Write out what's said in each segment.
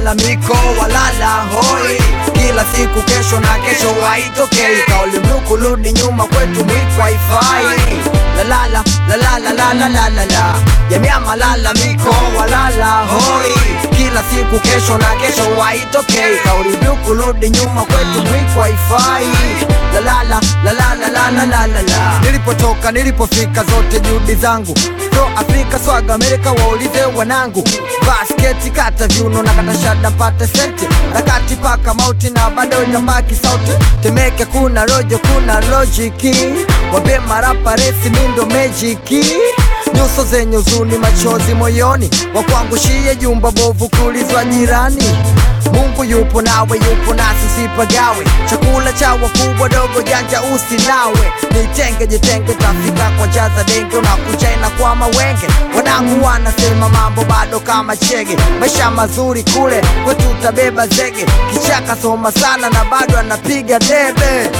malalamiko walala hoi kila siku kesho na kesho haitokei kauli mbiu kurudi nyuma kwetu mwiko haifai lalala lalala lalala jamii ya malalamiko walala hoi kila siku kesho na kesho haitokei kauli mbiu kurudi nyuma kwetu mwiko haifai lalala lalala lalala nilipotoka nilipofika zote juhudi zangu pro afrika swaga amerika waulize wanangu basketi kata viuno na kata shada mpate senti rakati paka mauti na bado itabaki sauti temeke kuna rojo kuna lojiki wabe marapa resi mindo mejiki nyuso zenye uzuni machozi moyoni wakwangushie jumba bovu kulizwa jirani Mungu yupo nawe yupo nasi sipagawe chakula cha wakubwa dogo janja usinawe nitenge jitenge tafika kwa jaza denge unakuja kwa mawenge wanangu wanasema mambo bado kama chege maisha mazuri kule kwetu utabeba zege kichaka soma sana na bado anapiga debe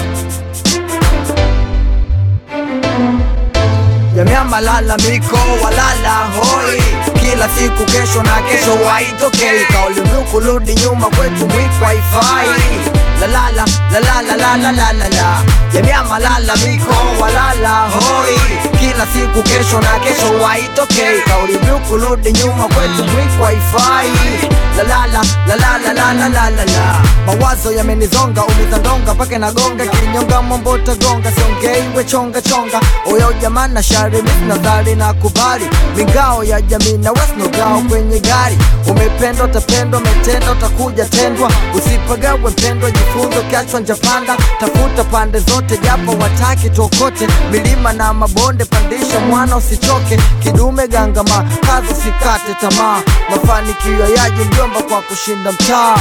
jamii ya malalamiko walala hoi kila siku kesho na kesho haitokei kauli mbiu kurudi nyuma kwetu mwiko haifai lalala lalala lalala jamii ya malalamiko walala hoi kila siku kesho na kesho haitokei kauli mbiu kurudi nyuma kwetu mwiko haifai lalala lalala lalala mawazo yamenizonga umiza ndonga mpaka nagonga kinyonga mombota gonga siongei we chonga chonga oyo jamana shari nadhari na kubali mingao ya jamii na wesnogao kwenye gari umependwa utapendwa umetenda utakuja tendwa usipagawe mpendwa jifunzo kiachwa njapanda tafuta pande zote japo wataki tuokote milima na mabonde pandisha mwana usichoke kidume gangama kazi usikate tamaa mafanikio yaje mjomba kwa kushinda mtaa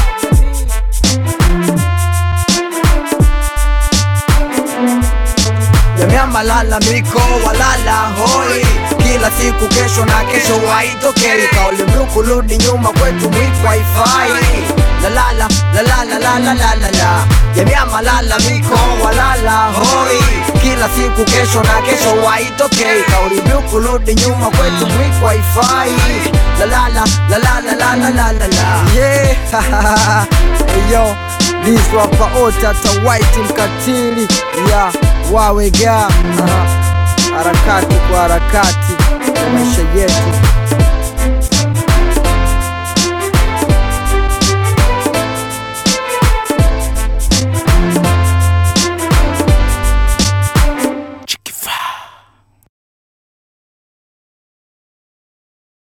jamii ya malalamiko walala hoi kila siku kesho na kesho haitokei kauli mbiu kurudi nyuma kwetu mwiko haifai lalala lalala lalala jamii ya malalamiko walala hoi kila siku kesho na kesho haitokei kauli mbiu kurudi nyuma kwetu mwiko haifai lalala lalala lalala yeah yo liswapa otata white mkatili ya wawega harakati kwa harakati maisha yetu